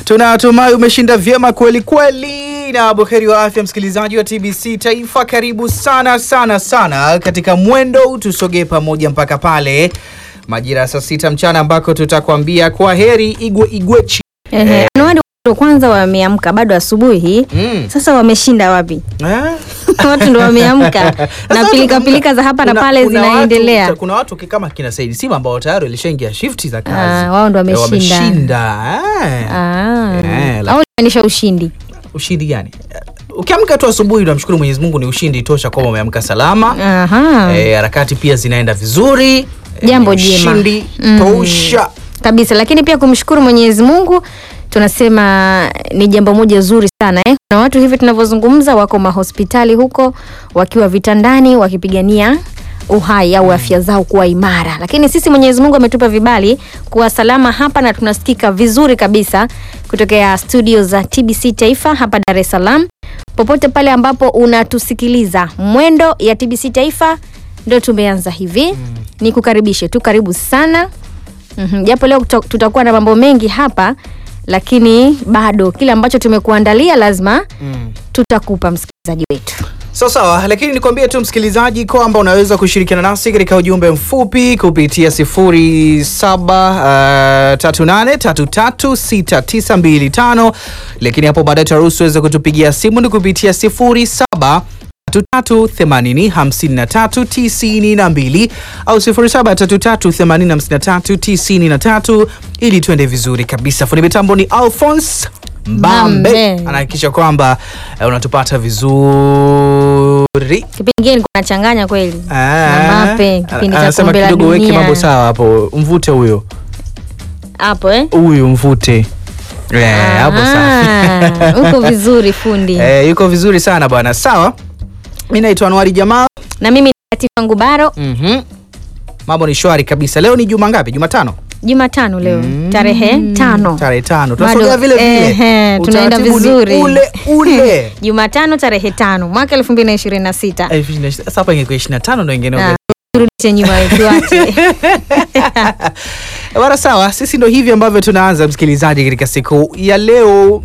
Tunatumai umeshinda vyema kweli kweli, na buheri wa afya, msikilizaji wa TBC Taifa. Karibu sana sana sana katika mwendo, tusogee pamoja mpaka pale majira ya saa sita mchana ambako tutakwambia kwa heri igwe igwechi. Ehe, Anuari ndo kwanza wameamka bado asubuhi Mm. sasa wameshinda wapi? Eh? watu ndo wameamka na Sasa pilika tukumbuka, pilika za hapa na kuna- pale kuna zinaendelea. Watu, kuna watu kama kina Said Sima ambao tayari walishaingia shifti za kazi. Ah, wao ndo Eh, wameshinda. wameshinda. Eh. Ah. Eh, la- Au maanisha ushindi. Ushindi gani? Eh, Ukiamka tu asubuhi unamshukuru Mwenyezi Mungu, ni ushindi tosha kwamba umeamka salama. Aha. Eh, harakati pia zinaenda vizuri. Eh, Jambo ni jema. Ushindi Mm. tosha. kabisa lakini pia kumshukuru mwenyezi mungu tunasema ni jambo moja zuri sana eh? na watu hivi tunavyozungumza wako mahospitali huko wakiwa vitandani wakipigania uhai au afya zao kuwa imara lakini sisi mwenyezi mungu ametupa vibali kuwa salama hapa na tunasikika vizuri kabisa kutokea studio za tbc taifa hapa dar es salaam popote pale ambapo unatusikiliza mwendo ya tbc taifa ndo tumeanza hivi mm. ni kukaribishe tu karibu sana Mhm, japo leo tuta- tutakuwa na mambo mengi hapa lakini bado kile ambacho tumekuandalia lazima Mm. tutakupa msikilizaji wetu Sawa sawa, lakini nikwambie tu msikilizaji kwamba unaweza kushirikiana nasi katika ujumbe mfupi kupitia 0738336925 lakini hapo baadaye taruhusu weza kutupigia simu ni kupitia 07 33805392 au 0733805393 ili tuende vizuri kabisa. Fundi mitambo ni Alphonse Mbambe Mbambe. anahakikisha kwamba eh, unatupata vizuri. kipindi kingine nilikuwa nachanganya kweli Ah, na mape kipindi cha anasema kombe la kidogo weke mambo dunia sawa hapo, mvute huyo hapo eh huyu mvute Eh, hapo sawa. Ah, uko vizuri fundi Eh, yuko vizuri sana bwana. Sawa, mi naitwa Anwari Jamal. na mimi ni Latifa Ngubaro Mhm. Mambo ni shwari kabisa. Leo ni juma ngapi? Jumatano, Jumatano leo tarehe tano tarehe tano. Bado, Tunasogea vile vile, ehe, tunaenda Utaratibu ni vizuri ule ule. Jumatano tarehe tano mwaka elfu mbili na ishirini na sita Eh, Sasa hapa ingekuwa 25 ndo ingine Ah, turudishe nyuma tuache Bwana sawa, sisi ndo hivi ambavyo tunaanza msikilizaji, katika siku ya leo.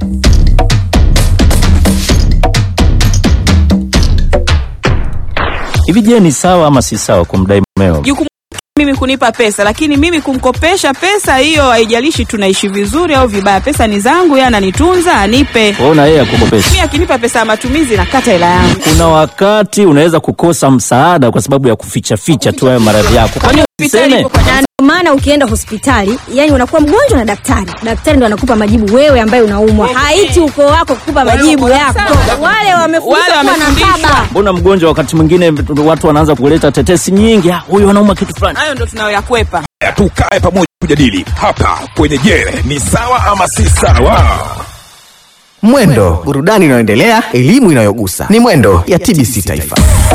Hivi je, ni sawa ama si sawa kumdai mumeo? jukumu mimi kunipa pesa, lakini mimi kumkopesha pesa hiyo, haijalishi tunaishi vizuri au vibaya, pesa ni zangu, yeye ananitunza, anipe. Waona yeye akukopesha. Mimi akinipa pesa ya matumizi, nakata hela yangu. Kuna wakati unaweza kukosa msaada kwa sababu ya kuficha ficha tu hayo maradhi yako. Kwani Hospitali usiseme? iko kwa na ndio maana ukienda hospitali yani unakuwa mgonjwa na daktari daktari ndo anakupa majibu wewe ambaye unaumwa haiti ukoo wako kukupa majibu wako yako sawa. wale wamefundishwa Wale kuwa na wamefundishwa. baba Mbona mgonjwa wakati mwingine watu wanaanza kuleta tetesi nyingi, "Ah, huyu anauma kitu fulani. hayo ndo tunayoyakwepa. tukae pamoja kujadili hapa kwenye Je, ni sawa ama si sawa? Mwendo, burudani inayoendelea, elimu inayogusa. Ni Mwendo ya TBC Taifa.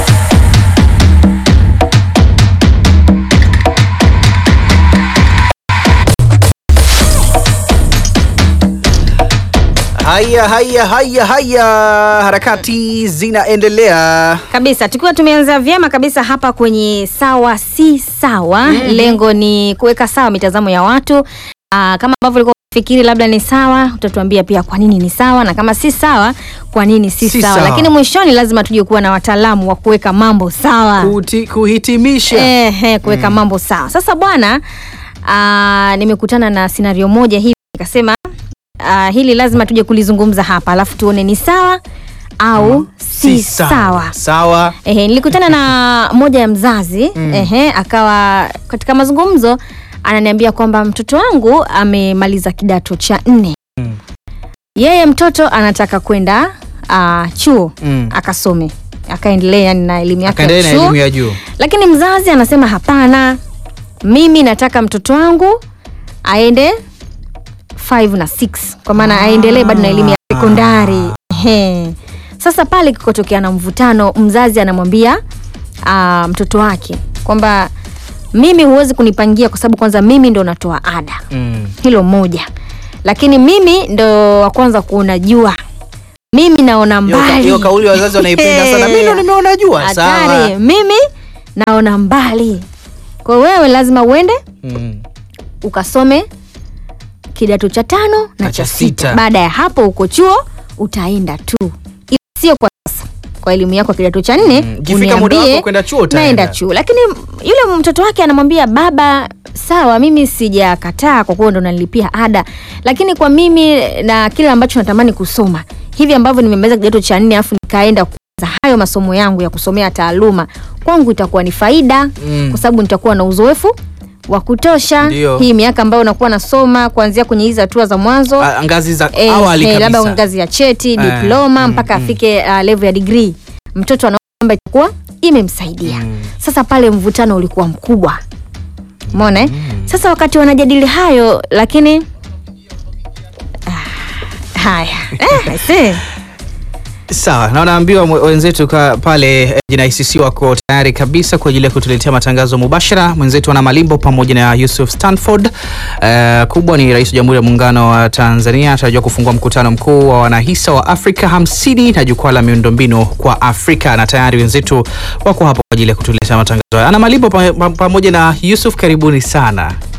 Haya, haya, haya, haya, harakati zinaendelea. kabisa tukiwa tumeanza vyema kabisa hapa kwenye sawa si sawa mm-hmm. lengo ni kuweka sawa mitazamo ya watu Aa, kama ambavyo ulikuwa fikiri labda ni sawa utatuambia pia kwa nini ni sawa na kama si sawa kwa nini si, Si sawa. sawa. lakini mwishoni lazima tuje kuwa na wataalamu wa kuweka mambo sawa Kuti, kuhitimisha Ehe, kuweka mambo sawa sasa bwana aa, nimekutana na scenario moja hivi nikasema aa, hili lazima tuje kulizungumza hapa alafu tuone ni sawa au si, sawa sawa. Ehe, nilikutana na moja ya mzazi mm. ehe, akawa katika mazungumzo ananiambia kwamba mtoto wangu amemaliza kidato cha nne mm. yeye mtoto anataka kwenda uh, chuo Mm. akasome akaendelea yani na elimu yake ya Akaendelea na chuo elimu ya juu. lakini mzazi anasema hapana mimi nataka mtoto wangu aende 5 na 6 kwa maana aendelee bado na elimu ya sekondari Ehe. sasa pale kikotokea na mvutano mzazi anamwambia uh, mtoto wake kwamba mimi huwezi kunipangia kwa sababu kwanza mimi ndo natoa ada Mm. hilo moja lakini mimi ndo wa kwanza kuona jua mimi naona Hiyo ka- mbali hiyo kauli wazazi wanaipenda sana. Mimi ndo nimeona jua. hatari Sawa. mimi naona mbali kwa wewe lazima uende Mm. ukasome kidato cha tano na, Na cha cha sita. sita. Baada ya hapo uko chuo utaenda tu, ila sio kwa sasa. Kwa elimu yako ya kidato cha nne Mm, ikifika muda uniambie, wako kwenda chuo utaenda. naenda chuo, lakini yule mtoto wake anamwambia baba, sawa, mimi sijakataa kwa kuwa ndo nanilipia ada, lakini kwa mimi na kile ambacho natamani kusoma hivi ambavyo nimemaliza kidato cha nne alafu nikaenda kuanza hayo masomo yangu ya kusomea taaluma, kwangu itakuwa ni faida Mm. kwa sababu nitakuwa na uzoefu wa kutosha. Ndio. Hii miaka ambayo nakuwa nasoma kuanzia kwenye hizi hatua za mwanzo Ah, ngazi za Eh, awali eh, labda kabisa. ngazi ya cheti Eh, diploma mm, mpaka mm. afike uh, level ya degree mtoto anaona kwamba itakuwa imemsaidia sasa pale mvutano ulikuwa mkubwa umeona eh? sasa wakati wanajadili hayo lakini ah, haya eh, I see. Sawa, na wanaambiwa mwe- wenzetu ka pale eh, JNICC wako tayari kabisa kwa ajili ya kutuletea matangazo mubashara. Mwenzetu ana Malimbo pamoja na Yusuf Stanford. Eh, kubwa ni Rais wa Jamhuri ya Muungano wa Tanzania anatarajiwa kufungua mkutano mkuu wa wanahisa wa Afrika hamsini na jukwaa la miundombinu kwa Afrika, na tayari wenzetu wako hapo kwa ajili ya kutuletea matangazo haya. Ana Malimbo pa- pa- pamoja na Yusuf, karibuni sana.